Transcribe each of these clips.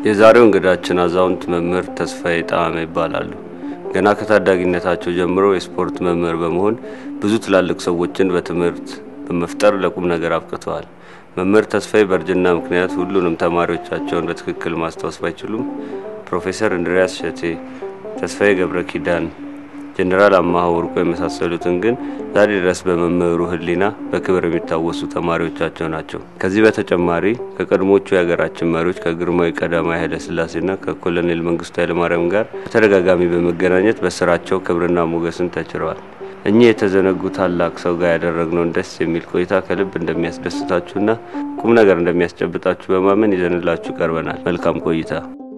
የዛሬው እንግዳችን አዛውንት መምህር ተስፋዬ ጣዕመ ይባላሉ። ገና ከታዳጊነታቸው ጀምሮ የስፖርት መምህር በመሆን ብዙ ትላልቅ ሰዎችን በትምህርት በመፍጠር ለቁም ነገር አብቅተዋል። መምህር ተስፋዬ በእርጅና ምክንያት ሁሉንም ተማሪዎቻቸውን በትክክል ማስታወስ ባይችሉም ፕሮፌሰር እንድሪያስ ሸቴ፣ ተስፋዬ ገብረ ኪዳን፣ ጀኔራል አማሀ ወርቆ የመሳሰሉትን ግን ዛሬ ድረስ በመምህሩ ሕሊና በክብር የሚታወሱ ተማሪዎቻቸው ናቸው። ከዚህ በተጨማሪ ከቀድሞቹ የሀገራችን መሪዎች ከግርማዊ ቀዳማዊ ኃይለ ሥላሴና ከኮሎኔል መንግስቱ ኃይለማርያም ጋር በተደጋጋሚ በመገናኘት በስራቸው ክብርና ሞገስን ተችረዋል። እኚህ የተዘነጉ ታላቅ ሰው ጋር ያደረግነውን ደስ የሚል ቆይታ ከልብ እንደሚያስደስታችሁና ቁም ነገር እንደሚያስጨብጣችሁ በማመን ይዘንላችሁ ቀርበናል። መልካም ቆይታ።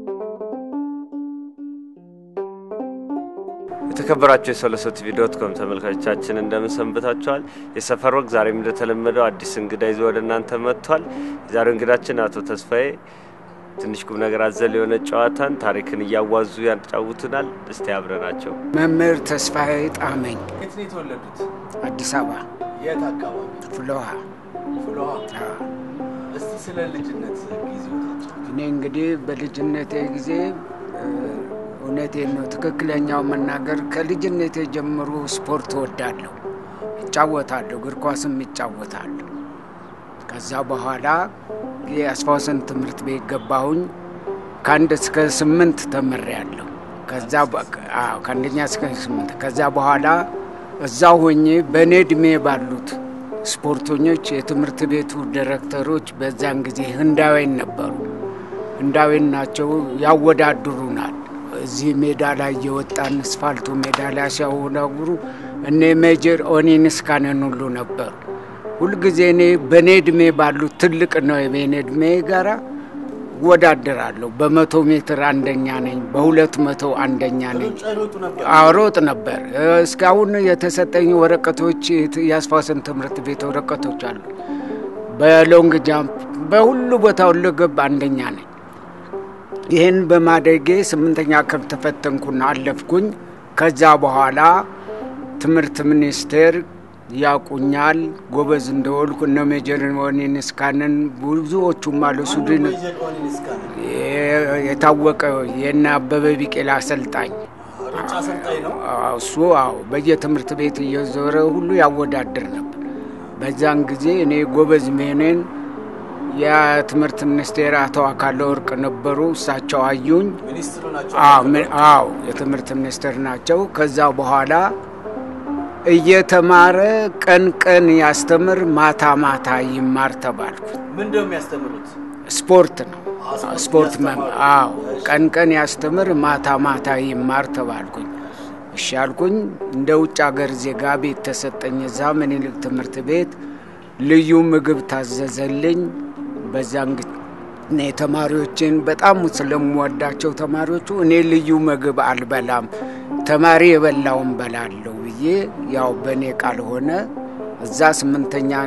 የተከበራቸው የሶለሶ ቲቪ ዶት ኮም ተመልካቾቻችን እንደምን ሰንብታችኋል? የሰፈር ወግ ዛሬም እንደተለመደው አዲስ እንግዳ ይዞ ወደ እናንተ መጥቷል። የዛሬው እንግዳችን አቶ ተስፋዬ ትንሽ ቁም ነገር አዘል የሆነ ጨዋታን ታሪክን እያዋዙ ያጫውቱናል። እስቲ አብረናቸው። መምህር ተስፋዬ ጣመኝ የት ነው የተወለዱት? አዲስ አበባ የት አካባቢ? ፍሎሃ። ፍሎሃ። አዎ። እስቲ ስለ ልጅነት ጊዜዎታቸው። እኔ እንግዲህ በልጅነቴ ጊዜ እ፣ እውነቴን ነው ትክክለኛው መናገር ከልጅነቴ ጀምሮ ስፖርት እወዳለሁ፣ እጫወታለሁ፣ እግር ኳስም ይጫወታለሁ። ከዛ በኋላ የአስፋወሰን ትምህርት ቤት ገባሁኝ። ከአንድ እስከ ስምንት ተምሬያለሁ። ከዛ በ- አዎ፣ ከአንደኛ እስከ ስምንት ከዛ በኋላ እዛ ሆኜ በእኔ እድሜ ባሉት ስፖርተኞች የትምህርት ቤቱ ዲሬክተሮች በዛን ጊዜ ህንዳውያን ነበሩ። ህንዳውያን ናቸው፣ ያወዳድሩናል። እዚህ ሜዳ ላይ እየወጣን አስፋልቱ ሜዳ ላይ ሲያወዳድሩ እኔ ሜጀር ኦኒንስካንን ሁሉ ነበሩ። ሁልጊዜ እኔ በእኔ እድሜ ባሉት ትልቅ ነው የኔ እድሜ ጋራ እወዳደራለሁ። በመቶ ሜትር አንደኛ ነኝ፣ በሁለት መቶ አንደኛ ነኝ። ሩጫ ይሮጡ ነበር። አሮጥ ነበር። እስካሁን የተሰጠኝ ወረቀቶች የአስፋወሰን ትምህርት ቤት ወረቀቶች አሉ። በሎንግ ጃምፕ በሁሉ ቦታ ሁለገብ አንደኛ ነኝ። ይህን በማደጌ ስምንተኛ ክፍል ተፈተንኩና አለፍኩኝ። ከዛ በኋላ ትምህርት ሚኒስቴር ያቁኛል ጎበዝ እንደወልኩ እነ ሜጀር ኦኒንስካንን ብዙዎቹም አሉ ሱድን ሜጀር ኦኒንስካን የታወቀ የነ አበበ ቢቄላ አሰልጣኝ ሩጫ አሰልጣኝ ነው። አዎ፣ እሱ አዎ በየትምህርት ቤት እየዞረ ሁሉ ያወዳድር ነበር። በዛን ጊዜ እኔ ጎበዝ መሆኔን የትምህርት ሚኒስቴር አቶ አካለ ወርቅ ነበሩ። እሳቸው አዩኝ። ሚኒስትሩ ናቸው። አዎ ምን- አዎ የትምህርት ሚኒስቴር ናቸው። ከዛ በኋላ እየተማረ ቀን ቀን ያስተምር፣ ማታ ማታ ይማር ተባልኩ። ምንድን ነው የሚያስተምሩት? ስፖርት ነው። አዎ፣ ስፖርት ስፖርት መም ያስተማሩ። አዎ ቀን ቀን ያስተምር ማታ ማታ ይማር ተባልኩኝ። እሺ አልኩኝ። እንደ ውጭ ሀገር ዜጋ ቤት ተሰጠኝ። እዛ ምኒልክ ትምህርት ቤት ልዩ ምግብ ታዘዘልኝ። በዛን ጊዜ እኔ ተማሪዎችን በጣም ስለምወዳቸው ተማሪዎቹ እኔ ልዩ ምግብ አልበላም፣ ተማሪ የበላውን በላለሁ ብዬ ያው በእኔ ቃል ሆነ። እዛ ስምንተኛን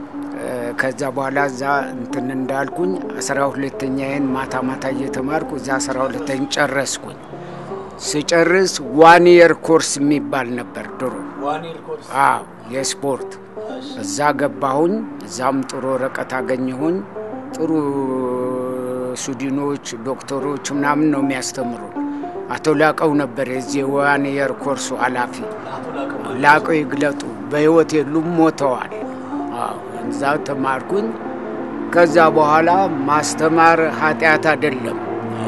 ከዛ በኋላ እዛ እንትን እንዳልኩኝ አስራ ሁለተኛዬን ማታ ማታ እየተማርኩ እዛ አስራ ሁለተኛ ጨረስኩኝ። ስጨርስ ዋን የር ኮርስ የሚባል ነበር ድሮ። ዋኒር ኮርስ አዎ የስፖርት እዛ ገባሁኝ። እዛም ጥሩ ወረቀት አገኘሁኝ። ጥሩ ሱዲኖች፣ ዶክተሮች ምናምን ነው የሚያስተምሩ። አቶ ላቀው ነበር የዚህ ዋን የር ኮርሱ ኃላፊ። አቶ ላቀው ላቀው ይግለጡ በህይወት የሉም፣ ሞተዋል። አዎ እዛ ተማርኩኝ። ከዛ በኋላ ማስተማር ኃጢአት አይደለም።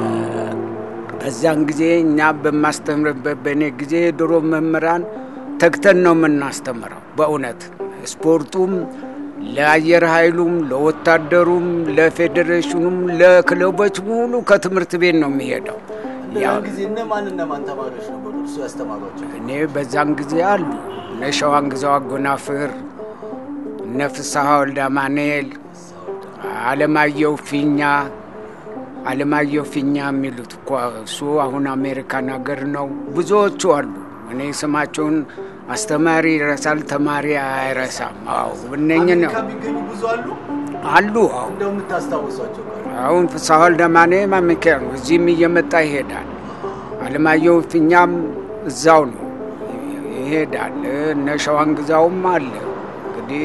በዛን ጊዜ እኛ በማስተምርበት በእኔ ጊዜ ድሮ መምህራን ተግተን ነው የምናስተምረው። በእውነት ስፖርቱም ለአየር ኃይሉም ለወታደሩም ለፌዴሬሽኑም ለክለቦች ሙሉ ከትምህርት ቤት ነው የሚሄደው። ያን ጊዜ እነማን እነማን ተማሪዎች ነበሩ እርሱ ያስተማሯቸው? እኔ በዛን ጊዜ አሉ እነ ሸዋን ግዛው አጎናፍር፣ እነ ፍስሐ ወልደ አማኑኤል፣ አለማየሁ ፊኛ አለማየሁ ፊኛ የሚሉት እኮ እሱ አሁን አሜሪካን ሀገር ነው። ብዙዎቹ አሉ። እኔ ስማቸውን አስተማሪ ይረሳል፣ ተማሪ አይረሳም። አዎ እነኝህ ነው አሜሪካ የሚገኙ ብዙ አሉ። አሉ። አዎ እንደው የምታስታውሷቸው ካሉ? አሁን ፍስሐ ወልደ አማኑኤል አሜሪካ ነው። እዚህም እየመጣ ይሄዳል። አለማየሁ ፊኛም እዛው ነው ይሄዳል። እነ ሸዋን ግዛውም አለ። እንግዲህ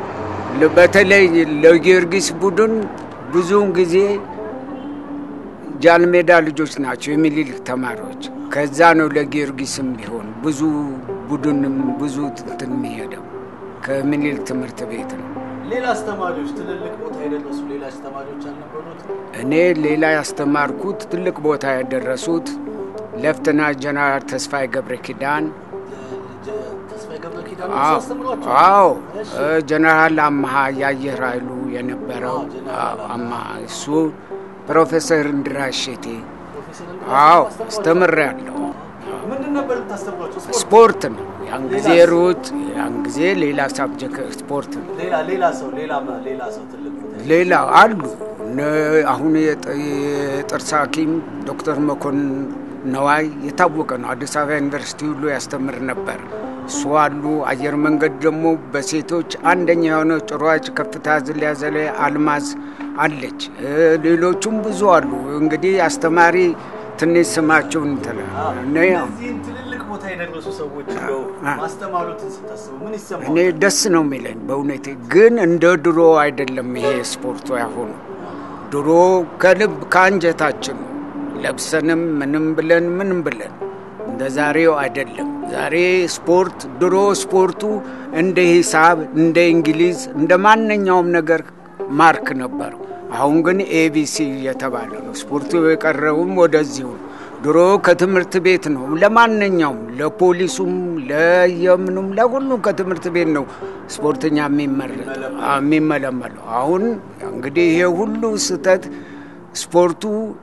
ል- በተለይ ለጊዮርጊስ ቡድን ብዙውን ጊዜ ጃልሜዳ ልጆች ናቸው የሚኒሊክ ተማሪዎች። ከዛ ነው ለጊዮርጊስም ቢሆን ብዙ ቡድንም ብዙ እንትን የሚሄደው ከምኒልክ ትምህርት ቤት ነው። ሌላ አስተማሪዎች ትልልቅ ቦታ የደረሱ ሌላ አስተማሪዎች አልነበሩት? እኔ ሌላ ያስተማርኩት ትልቅ ቦታ ያደረሱት ለፍትና ጀነራል ተስፋዬ ገብረ ኪዳን ተስፋዬ ገብረ ኪዳን አዎ አስተምሯቸው? አዎ እሺ። እ ጀነራል አመሃ የአየር ኃይሉ የነበረው አዎ፣ ጀነራል አዎ፣ አመሃ እሱ ፕሮፌሰር እንድራስ ሼቴ ፕሮፌሰር አዎ አስተምሯቸው? አስተምሬያለሁ። ምንድን ነበር የምታስተምሯቸው? ስፖርት? ስፖርት ነው ያን ጊዜ ሌላስ? ሩት፣ ያን ጊዜ ሌላ ሳብጀክት ስፖርት ነው። ሌላ ሌላ ሰው ሌላ ሌላ ሰው ትልቅ ቦታ ሌላ አሉ እነ- አሁን የጥ- የጥርስ ሐኪም ዶክተር መኮንን ነዋይ የታወቀ ነው። አዲስ አበባ ዩኒቨርሲቲ ሁሉ ያስተምር ነበር። እሱ አሉ። አየር መንገድ ደግሞ በሴቶች አንደኛ የሆነው ጭሯጭ ከፍታ ዝላይ ዘላይ አልማዝ አለች። እ ሌሎቹም ብዙ አሉ። እንግዲህ አስተማሪ ትንሽ ስማቸውን እንትን እኔ እነዚህን ትልልቅ ቦታ የደረሱ ሰዎች እንደው አ- ማስተማሩትን ስታስቡ ምን ይሰማል? እኔ ደስ ነው የሚለኝ በእውነቴ። ግን እንደ ድሮ አይደለም ይሄ ስፖርቱ ያሁኑ። ድሮ ከልብ ከአንጀታችን ነው ለብሰንም ምንም ብለን ምንም ብለን እንደ ዛሬው አይደለም። ዛሬ ስፖርት ድሮ ስፖርቱ እንደ ሂሳብ፣ እንደ እንግሊዝ፣ እንደ ማንኛውም ነገር ማርክ ነበረው። አሁን ግን ኤቢሲ እየተባለ ነው። ስፖርቱ የቀረውም ወደዚሁ ነው። ድሮ ከትምህርት ቤት ነው ለማንኛውም ለፖሊሱም ለየምኑም ለሁሉም ከትምህርት ቤት ነው ስፖርተኛ የሚመረጠው አ- የሚመለመለው። አሁን እንግዲህ ይሄ ሁሉ ስህተት ስፖርቱ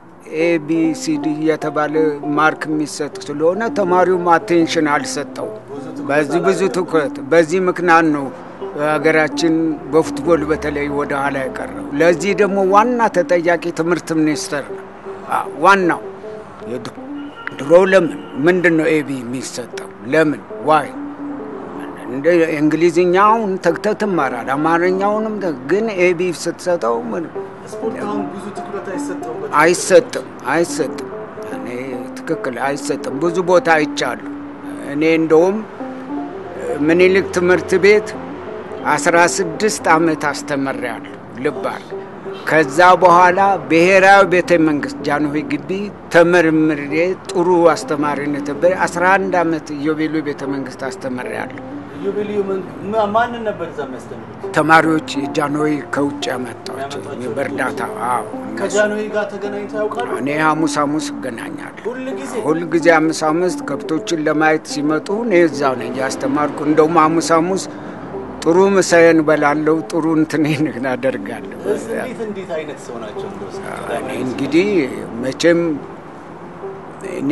ኤቢሲዲ እየተባለ ማርክ የሚሰጥ ስለሆነ ተማሪውም አቴንሽን አልሰጠው። በዚህ ብዙ ትኩረት በዚህ ምክንያት ነው ሀገራችን በፉትቦል በተለይ ወደ ኋላ የቀረው። ለዚህ ደግሞ ዋና ተጠያቂ ትምህርት ሚኒስቴር ነው። አ- ዋናው የድ- ድሮ ለምን ምንድን ነው ኤቢ የሚሰጠው? ለምን ዋይ እንደ እንግሊዝኛውን ተግተህ ትማራል፣ አማርኛውንም ተ- ግን ኤቢ ስትሰጠው ምን ስፖርት አሁን ብዙ ትኩረት አይሰጠውም። አይሰጥም አይሰጥም። እኔ ትክክል አይሰጥም። ብዙ ቦታ አይቻሉ። እኔ እንደውም ምኒልክ ትምህርት ቤት አስራ ስድስት ዓመት አስተምሬያለሁ። ልባል ከዛ በኋላ ብሔራዊ ቤተ መንግስት ጃንሆይ ግቢ ተመርምሬ ጥሩ አስተማሪነት በ 11 ዓመት ኢዮቤሉ ቤተ መንግስት አስተምሬያለሁ። ኢዮቤልዩ ምን- ማ- ማንን ነበር እዛ የሚያስተምሩት? ተማሪዎች ጃንሆይ ከውጭ ያመጣቸው ያመጧቸው በእርዳታ አዎ፣ እነሱ ከጃንሆይ ጋር ተገናኝተው ያውቃሉ? እኔ ሐሙስ ሐሙስ እገናኛለሁ። ሁል ጊዜ ሁል ጊዜ ሐሙስ ሐሙስ ከብቶችን ለማየት ሲመጡ እኔ እዛው ነኝ ያስተማርኩ። እንደውም ሐሙስ ሐሙስ ጥሩ ምሳዬን እበላለሁ፣ ጥሩ እንትኔን አደርጋለሁ። እስ- እንዴት እንዴት አይነት ሰው ናቸው? እንደው እስኪ እኔ ቀዳማዊ እንግዲህ መቼም እኔ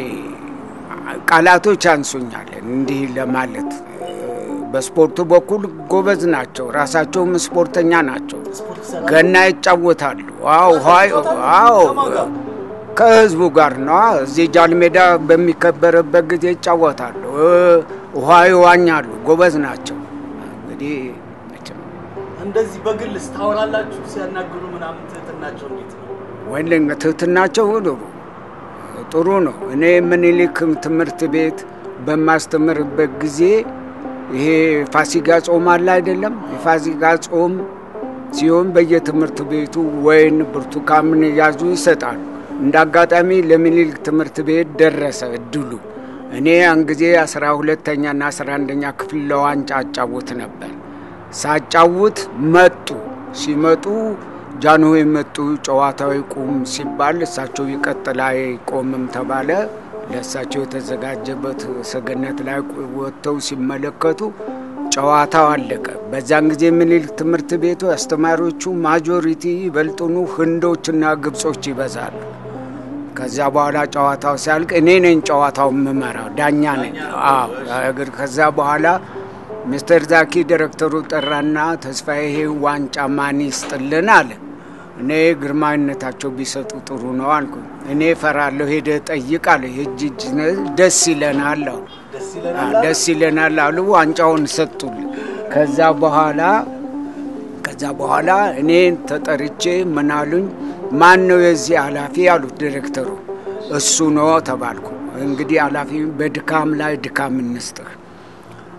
ቃላቶች አንሶኛል እንዲህ ለማለት። በስፖርቱ በኩል ጎበዝ ናቸው፣ ራሳቸውም ስፖርተኛ ናቸው። ስፖርት ይሰራሉ? ገና ይጫወታሉ። አዎ ሀይ አዎ ከማን ጋር? ከህዝቡ ጋር ነው። እዚህ ጃል ሜዳ በሚከበርበት ጊዜ ይጫወታሉ። እ፣ ውሃ ይዋኛሉ። ጎበዝ ናቸው። እንግዲህ መቼም እንደዚህ በግልስ ታወራላችሁ? ሲያናግሩ ምናምን ትህትናቸው እንዴት ነው? ወይም ትህትናቸው ጥሩ ጥሩ ነው። እኔ ምኒልክ ትምህርት ቤት በማስተምርበት ጊዜ ይሄ ፋሲጋ ጾም አለ አይደለም? የፋሲጋ ጾም ሲሆን በየትምህርት ቤቱ ወይን ብርቱካን ያዙ ይሰጣሉ። እንደ አጋጣሚ ለምኒልክ ትምህርት ቤት ደረሰ እድሉ። እኔ ያን ጊዜ አስራ ሁለተኛና አስራ አንደኛ ክፍል ለዋንጫ አጫውት ነበር። ሳጫውት መጡ። ሲመጡ ጃንሆይ መጡ። ጨዋታው ይቁም ሲባል እሳቸው ይቀጥል አይቆምም ተባለ። ለእሳቸው የተዘጋጀበት ሰገነት ላይ ወጥተው ሲመለከቱ ጨዋታው አለቀ። በዛን ጊዜ ምኒልክ ትምህርት ቤቱ አስተማሪዎቹ ማጆሪቲ ይበልጡኑ ህንዶችና ግብጾች ይበዛሉ። ከዛ በኋላ ጨዋታው ሲያልቅ እኔ ነኝ ጨዋታው የምመራው ዳኛ ነኝ። አዎ እግር ከዛ በኋላ ሚስተር ዛኪ ዲሬክተሩ ጠራና ተስፋዬ ይሄ ዋንጫ ማን ይስጥልን አለ። እኔ ግርማዊነታቸው ቢሰጡ ጥሩ ነው አልኩ። እኔ እፈራለሁ፣ ሄደህ ጠይቅ አለ። የእጅ እጅ ደስ ይለናል አሉ። ደስ አ፣ ይለናል። ደስ ይለናል አሉ። ዋንጫውን ሰጡልኝ። ከዛ በኋላ ከዛ በኋላ እኔ ተጠርቼ ምን አሉኝ፣ ማን ነው የዚህ ኃላፊ አሉት ዲሬክተሩ። እሱ ነው ተባልኩ። እንግዲህ ኃላፊ በድካም ላይ ድካም እንስጥህ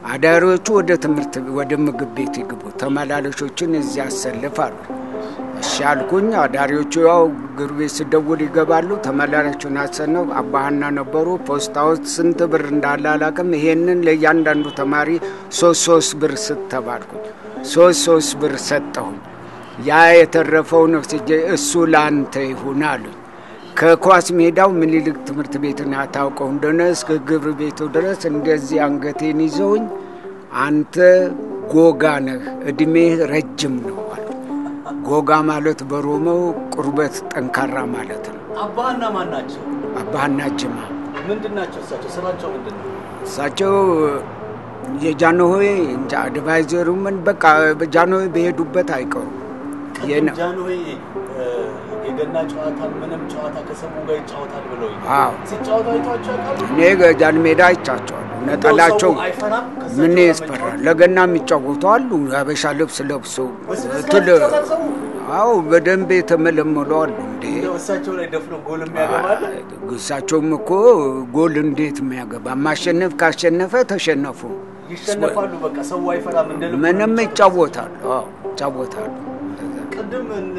አዳሪዎቹ ወደ ትምህርት ወደ ምግብ ቤት ይግቡ፣ ተመላላሾችን እዚያ አሰልፋሉ። እሺ አልኩኝ። አዳሪዎቹ ያው እግር ቤት ስደውል ይገባሉ። ተመላላሾቹን አሰነው አባህና ነበሩ። ፖስታ ውስጥ ስንት ብር እንዳለ አላውቅም። ይሄንን ለእያንዳንዱ ተማሪ ሶስት ሶስት ብር ስተባልኩኝ ሶስት ሶስት ብር ሰጠሁኝ። ያ የተረፈውን ወስጄ እሱ ለአንተ ይሁን አሉኝ። ከኳስ ሜዳው ምኒልክ ትምህርት ቤትን አታውቀው እንደሆነ እስከ ግብር ቤቱ ድረስ እንደዚህ አንገቴን ይዘውኝ አንተ ጎጋ ነህ፣ እድሜህ ረጅም ነው አሉ። ጎጋ ማለት በሮመው ቁርበት ጠንካራ ማለት ነው። አባህና ማን ናቸው? አባህና ጅማ ምንድን ናቸው እሳቸው? ስራቸው ምንድን ነው? እሳቸው የጃንሆይ እንጃ አድቫይዘሩ ምን በቃ ጃንሆይ በሄዱበት አይቀሩም። ቅድም ጃንሆይ የገና ጨዋታ ምንም ጨዋታ ከሰሙ ጋር ይጫወታል ብለው አዎ ሲጫወቱ አይቷቸው ያውቃሉ? እኔ ጃን ሜዳ አይቻቸዋለሁ። ነጠላቸው ሰው አይፈራም? ከእሳቸው ምን ጋር ያስፈራል? ለገና የሚጫወቱ አሉ። የሀበሻ ልብስ ለብሶ በስነ ስርዓት ትል ይጫወታል ሰው? አዎ በደንብ የተመለመሉ አሉ። እንዴ እንደው እሳቸው ላይ ደፍኖ ጎል የሚያገባል? እሳቸውም እኮ ጎል እንዴት የሚያገባ ማሸነፍ ካሸነፈ ተሸነፉ። ይሸነፋሉ። በቃ ሰው አይፈራም። እንደ ልቡ ምንም ነው ይጫወታሉ። አዎ ይጫወታሉ። ቅድም እነ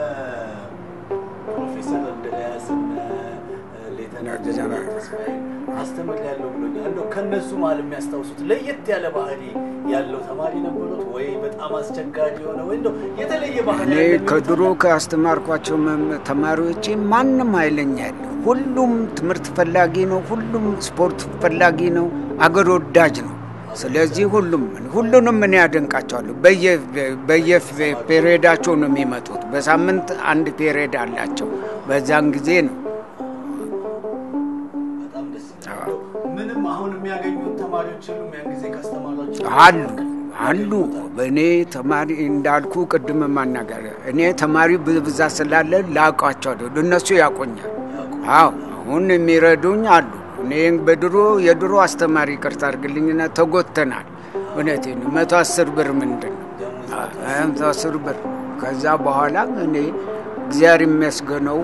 ፕሮፌሰር እንድሪያስ እነ ሌተና ጀነራል ተስፋዬ አስተምር ያለው ብሎኛል። እንደው ከእነሱ መሀል የሚያስታውሱት ለየት ያለ ባህሪ ያለው ተማሪ ነበሩት ወይ በጣም አስቸጋሪ የሆነ ወይ እንደው የተለየ ባህሪ እኔ ያለው ከድሮ ካስተማርኳቸው መም- ተማሪዎቼ ማንም ኃይለኛ ያለ ሁሉም ትምህርት ፈላጊ ነው። ሁሉም ስፖርት ፈላጊ ነው። አገር ወዳጅ ነው። ስለዚህ ሁሉም ሁሉንም እኔ ያደንቃቸዋለሁ። በየፔሬዳቸው ነው የሚመጡት። በሳምንት አንድ ፔሬድ አላቸው። በዛን ጊዜ ነው በጣም ደስ ይላል። እንደው ምንም አሁን የሚያገኙት ተማሪዎች የሉም ያን ጊዜ ካስተማሯቸው አሉ አሉ። እኔ ተማሪ እንዳልኩ ቅድም ማናገር እኔ ተማሪ ብዛት ስላለ ላውቃቸዋለሁ። እነሱ ያቆኛል። አዎ አሁን የሚረዱኝ አሉ። እኔ በድሮ የድሮ አስተማሪ ቅርታ አድርግልኝና ተጎተናል። እውነቴን ነው። መቶ አስር ብር ምንድን ነው? አዎ፣ መቶ አስር ብር። ከዛ በኋላ እኔ እግዚአብሔር የሚያስገነው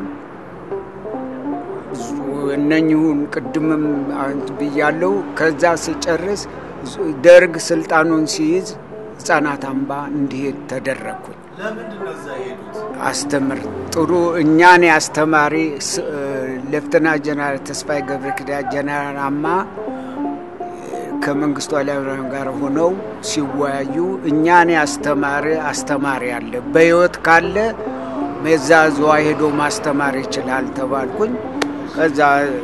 እነኝሁን ቅድምም አንት ብያለው። ከዛ ስጨርስ ደርግ ስልጣኑን ሲይዝ ህጻናት አምባ እንዲሄድ ተደረግኩኝ። ለምንድን ነው እዛ የሄዱት? አስተምር ጥሩ እኛን አስተማሪ ስ- ሌፍተና ጀነራል ተስፋዬ ገብረ ኪዳን ጀነራል አማ ከመንግስቱ ኃይለማርያም ጋር ሆነው ሲወያዩ እኛን አስተማሪ አስተማሪ አለ በህይወት ካለ መዛ ዝዋ ሄዶ ማስተማር ይችላል ተባልኩኝ። ከዛ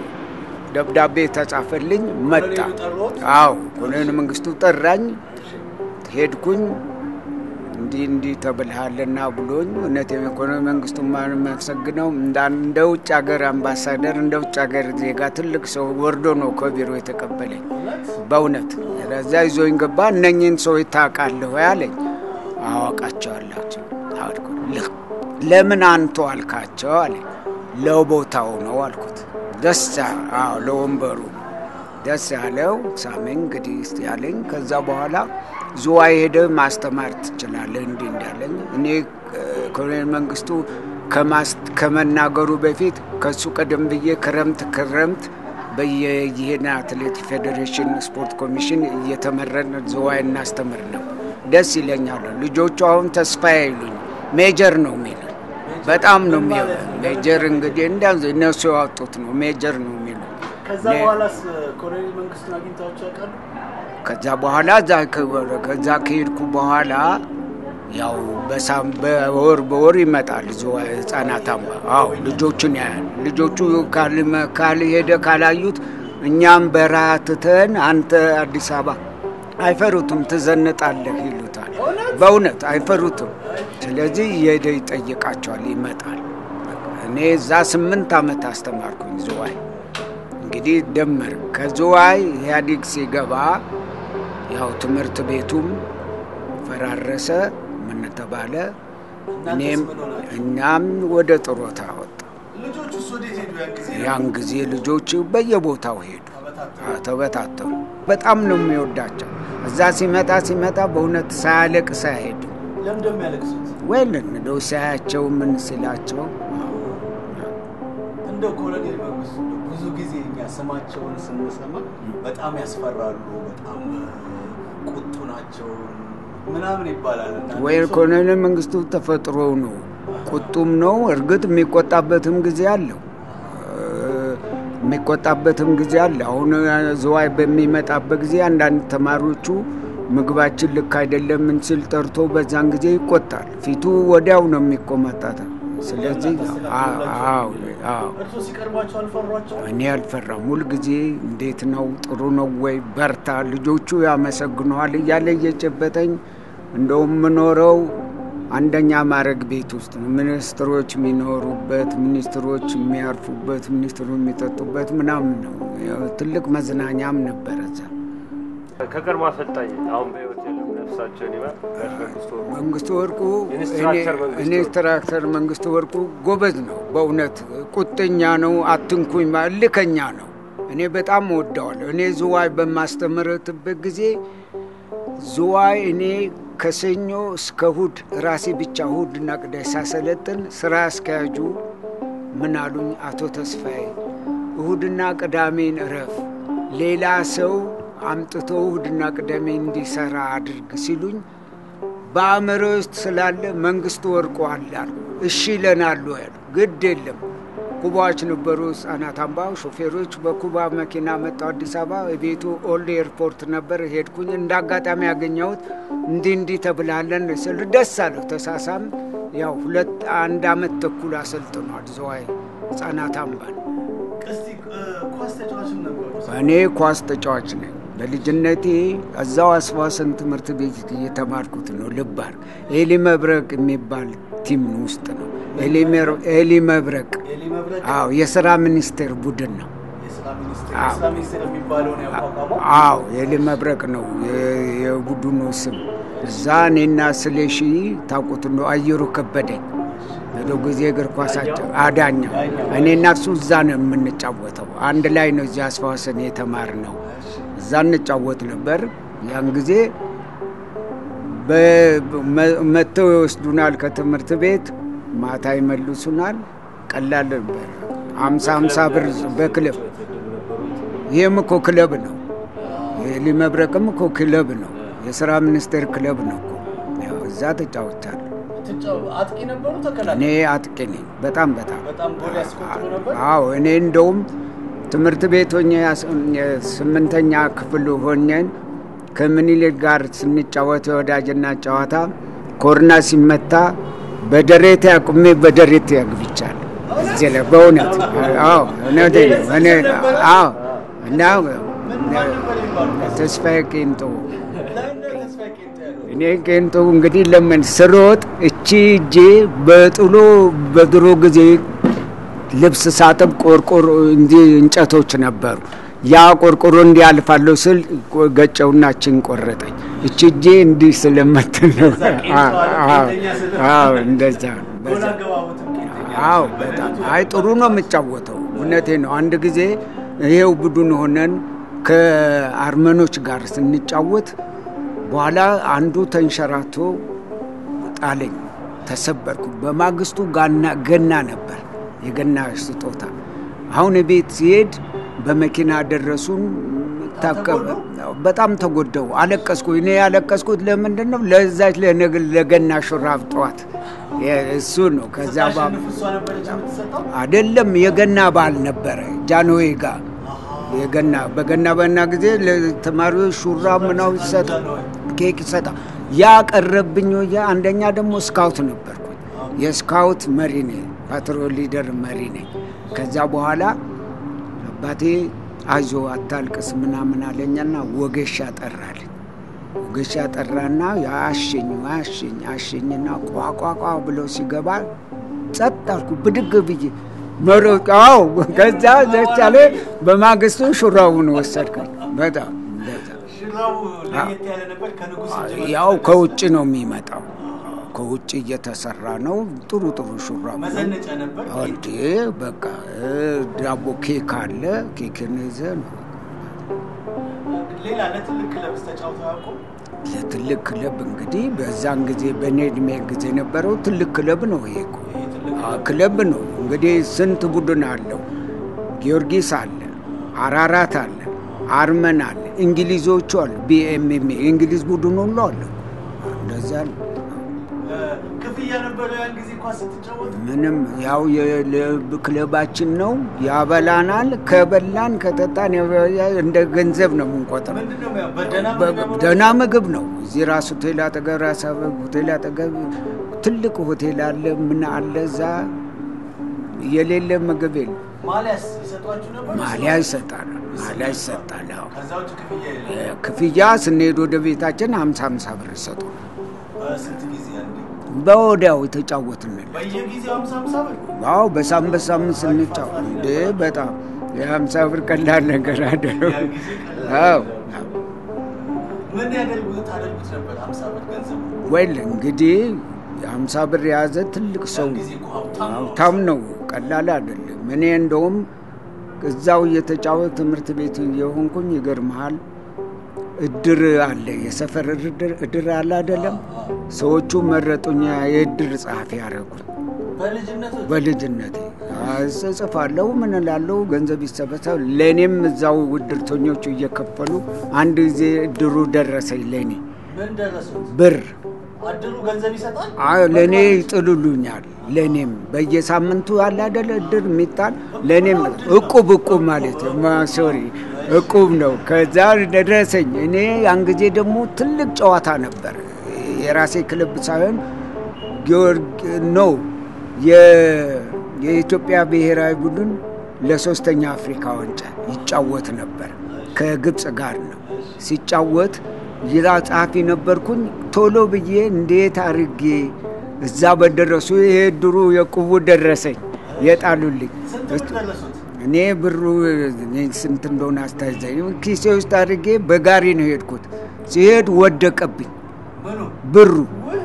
ደብዳቤ ተጻፈልኝ መጣ። ኮሎኔሉ ጠሩት? አዎ ኮሎኔል መንግስቱ ጠራኝ። ሄድኩኝ እንዲህ እንዲህ ተብልሃልና ብሎኝ እውነት የኮሎኔል መንግስቱ የማመሰግነው እንዳ- እንደ ውጭ ሀገር አምባሳደር እንደ ውጭ ሀገር ዜጋ ትልቅ ሰው ወርዶ ነው ከቢሮ የተቀበለኝ። በእውነት ለዛ ይዞኝ ገባ። እነኝህን ሰዎች ታውቃለህ ወይ አለኝ። አዋቃቸዋላቸው አልኩ። "ል- ለምን አንቱ አልካቸው አለኝ። ለቦታው ነው አልኩት። ደስ ያ- አዎ ለወንበሩ ደስ ያለው ሳመኝ እንግዲህ እስቲ ያለኝ። ከዛ በኋላ ዝዋይ ሄደ ማስተማር ትችላለህ እንዲህ እንዳለኝ እኔ እ፣ ኮሎኔል መንግስቱ ከማስ- ከመናገሩ በፊት ከሱ ቀደም ብዬ ክረምት ክረምት በየይሄን አትሌት ፌዴሬሽን ስፖርት ኮሚሽን እየተመረን ዝዋይ እናስተምር ነው። ደስ ይለኛል። ልጆቹ አሁን ተስፋ ይሉኝ ሜጀር ነው የሚሉኝ። በጣም ነው የሚ ሜጀር እንግዲህ እንዳ እነሱ ያወጡት ነው ሜጀር ነው የሚሉኝ። ከዛ እኔ- በኋላስ ኮሎኔል መንግስቱን አግኝተዋቸው ያውቃሉ? ከዛ በኋላ እዛ ከ- ከዛ ከሄድኩ በኋላ ያው በሳም በወር በወር ይመጣል ዝዋይ ህጻናት አምባ። አዎ ልጆቹን ያያል። ልጆቹ ካልመ- ካልሄደ ካላዩት እኛም በረሃ ትተን አንተ አዲስ አበባ አይፈሩትም፣ ትዘንጣለህ ይሉታል። በእውነት አይፈሩትም። ስለዚህ እየሄደ ይጠይቃቸዋል፣ ይመጣል። እኔ እዛ ስምንት ዓመት አስተማርኩኝ ዝዋይ። እንግዲህ ደመር ከዝዋይ ኢህአዴግ ሲገባ ያው ትምህርት ቤቱም ፈራረሰ። ምን ተባለ? እኔም ምን ሆናችሁ? እኛም ወደ ጥሮታ ወጣ። ልጆቹስ ወዴት ሄዱ? ያን ጊዜ ያን ጊዜ ልጆች በየቦታው ሄዱ፣ አዎ፣ ተበታተኑ። በጣም ነው የሚወዳቸው። እዛ ሲመጣ ሲመጣ በእውነት ሳያለቅስ አይሄድም። ለምን ደሞ ያለቅሱት? ወይልን እንደው ሳያቸው ምን ሲላቸው እንደው ኮሎኔል መንግስቱ እንደው ብዙ ጊዜ እኛ ስማቸውን ስንሰማ በጣም ያስፈራሉ። በጣም ቁጡ ናቸው ምናምን ይባላል። እና ወይ እነሱ- ኮሎኔል መንግስቱ ተፈጥሮ ነው፣ ቁጡም ነው። እርግጥ የሚቆጣበትም ጊዜ አለው እ፣ የሚቆጣበትም ጊዜ አለ። አሁን ዝዋይ በሚመጣበት ጊዜ አንዳንድ ተማሪዎቹ ምግባችን ልክ አይደለም ምን ሲል ጠርቶ በዛን ጊዜ ይቆጣል። ፊቱ ወዲያው ነው የሚቆመጣታ። ስለዚህ አዎ አዎ አዎ እርሶ ሲቀርቧቸው አልፈሯቸው? እኔ አልፈራም። ሁልጊዜ እንዴት ነው ጥሩ ነው ወይ በርታ፣ ልጆቹ ያመሰግነዋል እያለ እየጨበጠኝ እንደውም የምኖረው አንደኛ ማዕረግ ቤት ውስጥ ነው። ሚኒስትሮች የሚኖሩበት፣ ሚኒስትሮች የሚያርፉበት፣ ሚኒስትሩ የሚጠጡበት ምናምን ነው። ያው ትልቅ መዝናኛም ነበረ እዛ። ከቀድሞ አሰልጣኝ አሁን በህይወት የለም ነፍሳቸውን ይማር ጋሽ መንግስቱ ወርቁ መንግስቱ ወርቁ ኢንስትራክተር መንግስቱ ወርቁ። ኢንስትራክተር መንግስቱ ወርቁ ጎበዝ ነው። በእውነት ቁጥኛ ነው። አትንኩኝ ማ- እልከኛ ነው። እኔ በጣም እወደዋለሁ። እኔ ዝዋይ በማስተምርትበት ጊዜ ዝዋይ እኔ ከሰኞ እስከ እሁድ ራሴ ብቻ እሁድና ቅዳሜ ሳሰለጥን ስራ አስኪያጁ ምን አሉኝ? አቶ ተስፋዬ እሁድና ቅዳሜን እረፍ፣ ሌላ ሰው አምጥቶ እሁድና ቅዳሜ እንዲሰራ አድርግ ሲሉኝ በአእምሮ ውስጥ ስላለ መንግስቱ ወርቁ አለ አልኩ። እሺ ይለናሉ ያሉ ግድ የለም ኩባዎች ነበሩ፣ ህጻናት አምባ ሾፌሮች በኩባ መኪና መጣው አዲስ አበባ። የቤቱ ኦልድ ኤርፖርት ነበር። ሄድኩኝ እንደ አጋጣሚ ያገኘሁት እንዲህ እንዲህ ተብላለን ስል ደስ አለሁ። ተሳሳም ያው ሁለት አንድ አመት ተኩል አሰልጥኗል ዝዋይ ህጻናት አምባን። እስቲ እ፣ ኳስ ተጫዋችም ነበሩ። እኔ ኳስ ተጫዋች ነኝ። በልጅነቴ እዛው አስዋሰን ትምህርት ቤት እየተማርኩት ነው። ልባር ኤሊ መብረቅ የሚባል ቲም ውስጥ ነው። ኤሊ መር- ኤሊ መብረቅ ኤሊ መብረቅ አዎ፣ የስራ ሚኒስቴር ቡድን ነው። የስራ ሚኒስቴር አዎ። የስራ ሚኒስቴር የሚባለውን ያቋቋመው አዎ፣ ኤሊ መብረቅ ነው የ- የቡድኑ ስም። እዛ እኔና ስለሺ ታውቁት ነው አየሩ ከበደኝ በዶ ጊዜ እግር ኳሳቸው አዳኛው እኔና እሱ እዛ ነው የምንጫወተው። አንድ ላይ ነው እዚያ አስፋወሰን የተማር ነው። እዛ እንጫወት ነበር። ያን ጊዜ በ- መ- መጥተው ይወስዱናል ከትምህርት ቤት፣ ማታ ይመልሱናል። ቀላል ነበር። አምሳ አምሳ ብር በክለብ ይህም እኮ ክለብ ነው። የኤሊ መብረቅም እኮ ክለብ ነው። የስራ ሚኒስቴር ክለብ ነው እኮ። ያው እዛ ተጫውቻለሁ። ትጫው- አጥቂ ነበሩ እኔ ተከላካይ አጥቂ ነኝ። በጣም በጣም በጣም ጎል ያስቆጥሩ ነበር። አዎ እኔ እንደውም ትምህርት ቤት ሆኜ ያስ- ስምንተኛ ክፍል ሆኜን ከምኒልክ ጋር ስንጫወት የወዳጅና ጨዋታ ኮርና ሲመታ በደሬቴ አቁሜ በደሬቴ ያግብቻለሁ። እዚህ ላይ በእውነት አዎ እውነቴን ነው። እኔ አዎ እና ምን ማን ነበር የሚባሉት? ተስፋዬ ቄንጦ ለምን ነው ተስፋዬ ቄንጦ ያሉት? እኔ ቄንጦ እንግዲህ ለምን ስሮጥ እቺ እጄ በጥሎ በድሮ ጊዜ ልብስ ሳጥብ ቆርቆሮ እንዲህ እንጨቶች ነበሩ። ያ ቆርቆሮ እንዲያልፋለሁ ስል ገጨውና እችን ቆረጠኝ። እቺ እጄ እንዲህ ስለምትል ነው። እዛ ቄንጦ አለ፣ ቄንጠኛ ስለ- አዎ እንደዛ ነው። ጎል በዛ አገባቡትም ቄንጠኛ አዎ ነበር። በጣም አይ ጥሩ ነው የምጫወተው። እውነቴ ነው። አንድ ጊዜ ይሄው ቡድን ሆነን ከአርመኖች ጋር ስንጫወት በኋላ አንዱ ተንሸራቶ ጣለኝ፣ ተሰበርኩ። በማግስቱ ጋና ገና ነበር፣ የገና ስጦታ። አሁን ቤት ሲሄድ በመኪና ደረሱን። ታቀበ በጣም ተጎዳው፣ አለቀስኩ። እኔ ያለቀስኩት ለምንድን ነው? ለዛች ለነግ- ለገና ሹራብ ጠዋት እሱ ነው። ከዛ ባ ስታሸንፍ እሷ ነበረች የምትሰጠው? አይደለም የገና በዓል ነበረ ጃንሆይ ጋር የገና በገና በና ጊዜ ለተማሪዎች ሹራብ ምናምን ይሰጣ ኬክ ይሰጣ ያ ቀረብኝ ወያ አንደኛ ደግሞ ስካውት ነበርኩኝ የስካውት መሪ ነኝ ፓትሮል ሊደር መሪ ነኝ ከዛ በኋላ አባቴ አይዞ አታልቅስ ምናምን አለኛና ወገሻ ጠራልኝ ወገሻ ጠራና አሸኝ አሸኝ አሸኝና ቋቋቋ ብሎ ሲገባ ጸጥ አልኩ ብድግ ብዬ መሮጥ አዎ ከዛ ዘቻለ በማግስቱ ሹራቡን ወሰድከኝ በጣም እንደዛ ሽራቡ ለየት ያለ ነበር። ከንጉሥ እጅ መጣ። ያው ከውጭ ነው የሚመጣው ከውጭ እየተሰራ ነው ጥሩ ጥሩ ሹራብ ነው መዘነጫ ነበር። እንዴ በቃ እ፣ ዳቦ ኬክ አለ ኬክን ይዘህ ነው ሌላ ለትልቅ ክለብስ ተጫውተው አያውቁም? ለትልቅ ክለብ እንግዲህ በዛን ጊዜ በእኔ እድሜ ጊዜ የነበረው ትልቅ ክለብ ነው ይሄ እኮ ይሄ ትልቅ አ፣ ክለብ ነው እንግዲህ ስንት ቡድን አለው ጊዮርጊስ አለ አራራት አለ አርመን አለ እንግሊዞቹ አሉ ቢኤምኤም የእንግሊዝ ቡድን ሁሉ አለ። እንደዛ ነው። ክፍያ ነበረው ያን ጊዜ ኳስ ስትጫወት? ምንም ያው የልብ ክለባችን ነው ያበላናል። ከበላን ከጠጣን ያበ- እንደ ገንዘብ ነው የምንቆጥረው። ምንድን ነው ያው በደህና በ- ምግብ ነው? ደህና ምግብ ነው። እዚህ ራስ ሆቴል አጠገብ ራስ አበብ ሆቴል አጠገብ ትልቅ ሆቴል አለ። ምን አለ እዛ የሌለ ምግብ የለም። ማሊያስ ይሰጧችሁ ነበር? ማሊያ ይሰጣል። ማሊያ ይሰጣል። አዎ። ከዛ ውጭ ክፍያ የለም። ክፍያ ስንሄድ ወደ ቤታችን ሀምሳ ሀምሳ ብር ይሰጡ። በስንት ጊዜ አንዴ? በወዲያው የተጫወትንል በየጊዜው ሀምሳ ሀምሳ ብር? አዎ በሳምንት በሳምንት ስንጫወት እንዴ በጣም የሀምሳ ብር ቀላል ነገር አይደለም። ያን ጊዜ ቀላል አዎ ምን ያደርጉ ታደርጉት ነበር? ሀምሳ ብር ገንዘብ ወይል እንግዲህ የሀምሳ ብር የያዘ ትልቅ ሰው ጊዜ እኮ ሀብታም ነው። ሀብታም ነው፣ ቀላል አይደለም። እኔ እንደውም እዛው እየተጫወት ትምህርት ቤት የሆንኩኝ ይገርመሃል፣ እድር አለ፣ የሰፈር እድር እድር አለ አይደለም። ሰዎቹ መረጡኝ፣ የእድር ጸሐፊ ያደረጉኝ በልጅነት በልጅነቴ እጽፋለሁ፣ ምን እላለሁ፣ ገንዘብ ይሰበሰብ። ለእኔም እዛው እድርተኞቹ እየከፈሉ አንድ ጊዜ እድሩ ደረሰኝ ለእኔ ምን ደረሱት? ብር አድሩ ገንዘብ ይሰጣል? አዎ ለእኔ ይጥሉሉኛል። ለእኔም በየሳምንቱ አለ አይደለ እድር የሚጣል ለእኔም እቁብ እቁብ ማለት ማ- ሶሪ እቁብ ነው። ከዛ ደረሰኝ። እኔ ያን ጊዜ ደግሞ ትልቅ ጨዋታ ነበር። የራሴ ክለብ ሳይሆን ጊዮርጊ ነው የ- የኢትዮጵያ ብሔራዊ ቡድን ለሶስተኛ አፍሪካ ዋንጫ ይጫወት ነበር። ከግብፅ ጋር ነው ሲጫወት ይዛ ጸሐፊ ነበርኩኝ። ቶሎ ብዬ እንዴት አርጌ እዛ በደረሱ ይሄ ድሩ የቁቡ ደረሰኝ የጣሉልኝ ስንት ብር ደረሱት? እኔ ብሩ እኔ ስንት እንደሆነ አስታዘኝ ኪሴ ውስጥ አድርጌ በጋሪ ነው የሄድኩት። ሲሄድ ወደቀብኝ ምኑ? ብሩ። ውይ!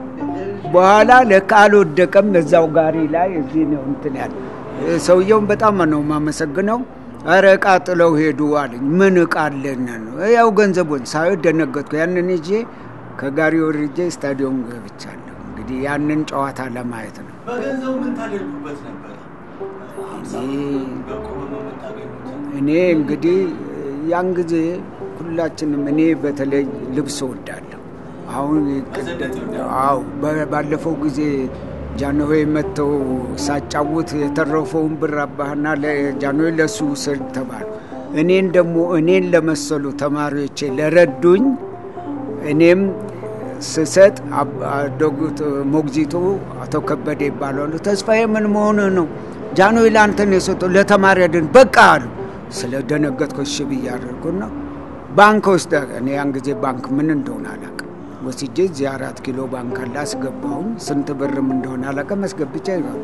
በኋላ ለካ አልወደቀም፣ እዛው ጋሪ ላይ እዚህ ነው እንትን ያለ። ሰውየውን በጣም ነው የማመሰግነው። ኧረ እቃ ጥለው ሄዱ አለኝ። ምን እቃ አለን ነው? ያው ገንዘቡን ሳይ ደነገጥኩ። ያንን ይዤ ከጋሪ ወርጄ ስታዲዮም ገብቻለሁ። እንግዲህ ያንን ጨዋታ ለማየት ነው። በገንዘቡ ምን ታደርጉበት ነበር? ሀምሳ ብር በቁብ ነው የምታገኙት? እኔ እንግዲህ ያን ጊዜ ሁላችንም እኔ በተለይ ልብስ እወዳለሁ። አሁን መዘነጥ ይወዳል? አዎ በ- ባለፈው ጊዜ ጃንሆይ መጥተው ሳጫውት የተረፈውን ብር አባህና ጃንሆይ ለሱ ውሰድ ተባሉ። እኔን ደግሞ እኔን ለመሰሉ ተማሪዎቼ ለረዱኝ እኔም ስሰጥ አብ- ዶክት ሞግዚቱ አቶ ከበደ ይባላሉ። ተስፋዬ ምን መሆንህ ነው? ጃንሆይ ለአንተን የሰጠው ለተማሪ አይደል? በቃ አሉ። ስለ ደነገጥኩ እሺ ብዬ አደረኩና ባንክ ውስጥ እኔ ያን ጊዜ ባንክ ምን እንደሆነ አላውቅም። ወስጄ እዚህ አራት ኪሎ ባንክ አለ አስገባሁኝ። ስንት ብርም እንደሆነ አላውቅም። አስገብቼ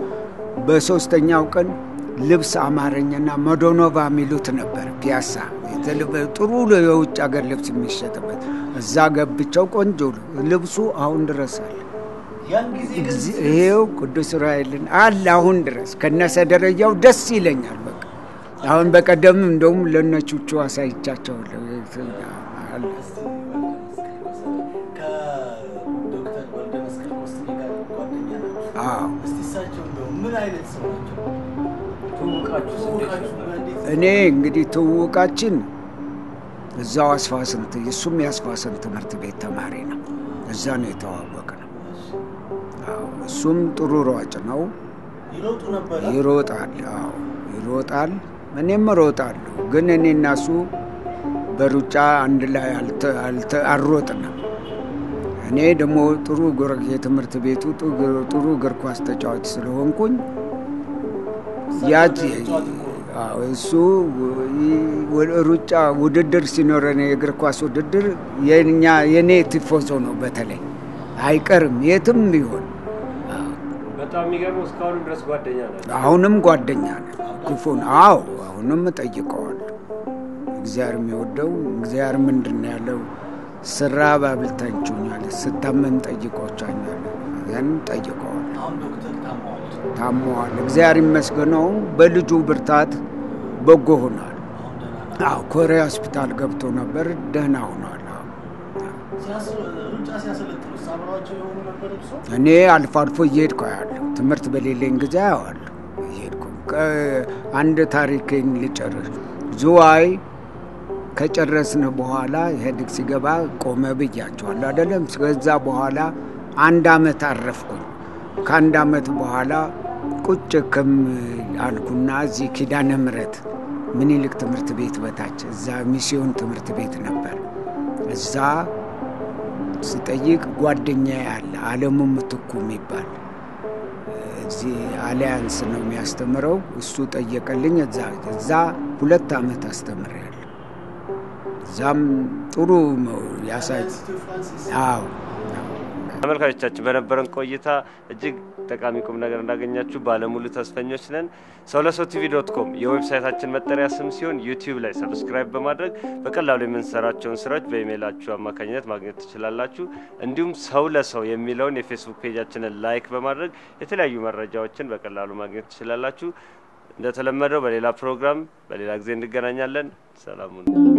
በሶስተኛው ቀን ልብስ አማረኝና መዶኖቫ የሚሉት ነበር ፒያሳ የተል- ጥሩ የውጭ ሀገር ልብስ የሚሸጥበት እዛ ገብቸው ቆንጆ ልብሱ አሁን ድረስ አለ። ያን ጊዜ ግን እግዚ- ይሄው ቅዱስ ዑራኤልን አለ አሁን ድረስ ከነሰ ደረጃው ደስ ይለኛል። በቃ አሁን በቀደም እንደውም ለነቹቹ አሳይቻቸዋለሁ። አለ። ከዶክተር ወልደ መስቀል ኮስትኔ ጋር ጓደኛ ናቸው። አዎ እስቲ እሳቸው እንደው ምን አይነት ሰው ናቸው? ትውውቃችሁ ትውውቃችሁ እንዴት እኔ እንግዲህ ትውውቃችን እዛው አስፋስንት እሱም የአስፋስንት ትምህርት ቤት ተማሪ ነው። እዛ ነው የተዋወቅ ነው። አዎ እሱም ጥሩ ሯጭ ነው። ይሮጡ ነበረ? ይሮጣል። አዎ ይሮጣል። እኔም እሮጣለሁ። ግን እኔ እና እሱ በሩጫ አንድ ላይ አልተ- አልተ- አልሮጥንም። እኔ ደግሞ ጥሩ እግር- የትምህርት ቤቱ ጥሩ- ጥሩ እግር ኳስ ተጫዋች ስለሆንኩኝ ያች አዎ፣ እሱ ው- ሩጫ ውድድር ሲኖረን የእግር ኳስ ውድድር የኛ የኔ ቲፎዞ ነው። በተለይ አይቀርም የትም ቢሆን በጣም የሚገርመው እስካሁንም ድረስ ጓደኛ ናቸው። አሁንም ጓደኛ ነን። ክፉን አዎ አሁንም እጠይቀዋለሁ። እግዚአብሔር የሚወደው እግዚአብሔር ምንድን ነው ያለው? ስራብ አብልታችሁኛል፣ ስታመም ጠይቆቻኛል። ያን ጠይቀዋል። አሁን ዶክተር ታማዋል። ታመዋል። እግዚአብሔር ይመስገነው በልጁ ብርታት በጎ ሆኗል። አሁን ደህና ነው። አዎ ኮሪያ ሆስፒታል ገብቶ ነበር፣ ደህና ሆኗል። አዎ። ሲያስ- ሩጫ ሲያሰለጥኑ አብረዋቸው የሆኑ ነበር እርሶ? እኔ አልፎ አልፎ እየሄድኩ አያለሁ። ትምህርት በሌለኝ ጊዜ አየዋለሁ እየሄድኩ። ከ- አንድ ታሪክን ልጨርስ። ዝዋይ ከጨረስን በኋላ ኢህአዴግ ሲገባ ቆመ ብያቸዋለሁ አይደለም። ከዛ በኋላ አንድ አመት አረፍኩኝ። ከአንድ አመት በኋላ ቁጭ ክም አልኩና እዚህ ኪዳነ ምሕረት ምኒልክ ትምህርት ቤት በታች እዛ ሚስዮን ትምህርት ቤት ነበር። እዛ ስጠይቅ ጓደኛ ያለ አለሙ ምትኩ የሚባል እዚህ አሊያንስ ነው የሚያስተምረው። እሱ ጠየቀልኝ። እዛ እዛ ሁለት አመት አስተምሬያለሁ። እዛም ጥሩ ያሳይ አዎ ተመልካቾቻችን በነበረን ቆይታ እጅግ ጠቃሚ ቁም ነገር እንዳገኛችሁ ባለሙሉ ተስፈኞች ነን። ሰው ለሰው ቲቪ ዶት ኮም የዌብሳይታችን መጠሪያ ስም ሲሆን ዩቲዩብ ላይ ሰብስክራይብ በማድረግ በቀላሉ የምንሰራቸውን ስራዎች በኢሜይላችሁ አማካኝነት ማግኘት ትችላላችሁ። እንዲሁም ሰው ለሰው የሚለውን የፌስቡክ ፔጃችንን ላይክ በማድረግ የተለያዩ መረጃዎችን በቀላሉ ማግኘት ትችላላችሁ። እንደተለመደው በሌላ ፕሮግራም በሌላ ጊዜ እንገናኛለን። ሰላሙን